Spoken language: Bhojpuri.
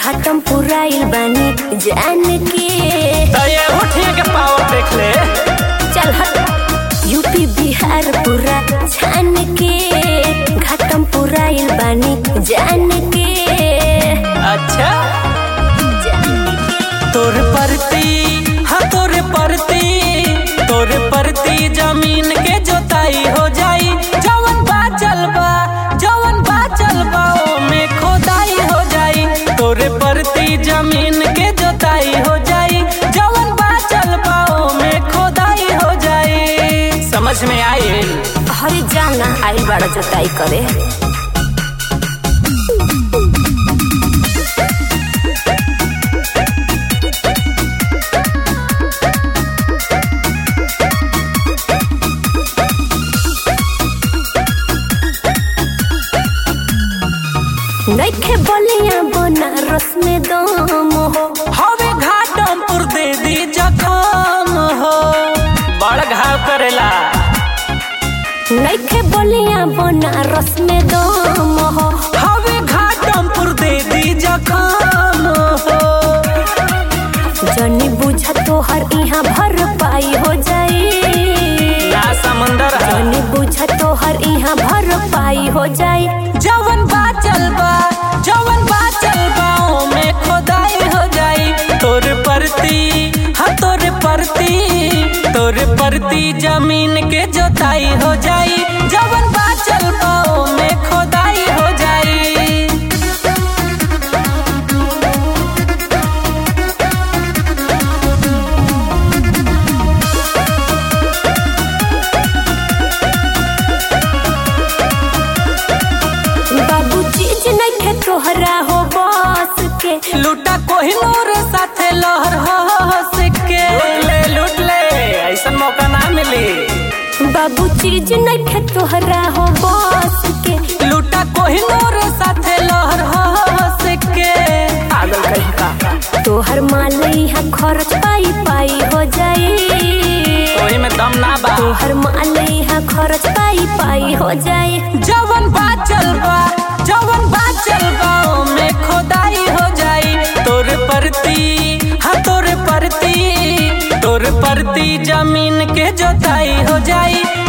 घाटम पुराइल बानी जान के तो ये उठिए के पावर देख ले चल हट यूपी बिहार पूरा छान के घाटम पुराइल बानी जान के अच्छा तोर परती हाँ तोर परती तोर परती जमीन के जोताई हो जाई जवन बा चलबा जवन बा चलबा ओमे खोदाई हो जाई तोर परती जमीन के जोताई हो जाई जवन बा चलबा ओमे खोदाई हो जाई समझ में आई हरी जाना आइल बड़ा जोताई करे नइखे बलिया बनारस में दम हो हवे घाटमपुर दे दी जखम हो बड़ घाव करेला नइखे बलिया बनारस में दम हो हवे घाटमपुर दे दी जखम हो जनी बुझा तोहर यहाँ भर पाई हो जाई ना समंदर है जनी बुझा तोहर यहाँ भर पाई हो जाई जवन बा चलबा जवन बा चलबा ओमे खोदाई हो जाई तोर परती हाँ तोर परती तोर परती जमीन के जोताई हो जाई जवन बा चलबा ओमे खोदाई हो जाई बाबू चीज नइखे तोहरा हो बस के लूटा कोहिनूर साथे लहर हंस के लूट ले लूट ले ऐसन मौका ना मिली बाबू चीज नइखे तोहरा हो बस के लूटा कोहिनूर साथे लहर हंस के पागल कहीं का तोहर माल यहाँ खर्च पाई पाई हो जाई ओही में दम ना बा तोहर माल यहाँ खर्च पाई पाई हो जाई जवन बा चलबा जवन बा चलबा ओमे खोदाई हो जाई तोर परती हाँ तोर परती तोर परती जमीन के जोताई हो जाई